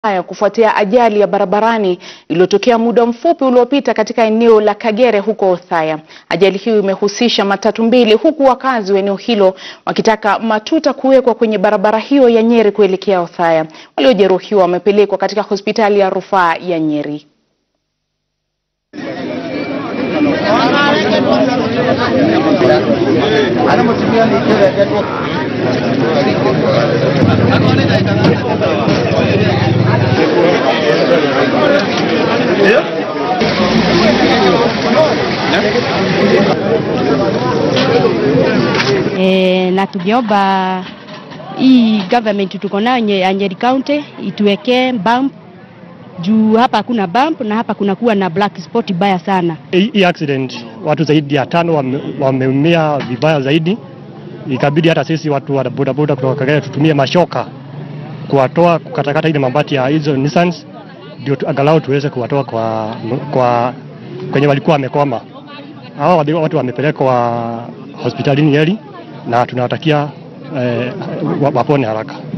haya kufuatia ajali ya barabarani iliyotokea muda mfupi uliopita katika eneo la Kagere huko Othaya. Ajali hiyo imehusisha matatu mbili huku wakazi wa eneo hilo wakitaka matuta kuwekwa kwenye barabara hiyo ya Nyeri kuelekea Othaya. Waliojeruhiwa wamepelekwa katika hospitali ya rufaa ya Nyeri. E, na tungeomba hii government tuko nayo nye- ya Nyeri County ituwekee bump juu hapa hakuna bump na hapa kuna kuwa na black spot baya sana. Hii hii accident watu zaidi ya tano wame- wameumia vibaya zaidi, ikabidi hata sisi watu wa bodaboda kutoka Kagera tutumie mashoka kuwatoa kukatakata ile mabati ya hizo Nissans ndio tu- angalau tuweze kuwatoa kwa, kwa kwenye walikuwa wamekwama. Hao wadi- watu wamepelekwa hospitalini Nyeri na tunawatakia eh, wa- wapone haraka.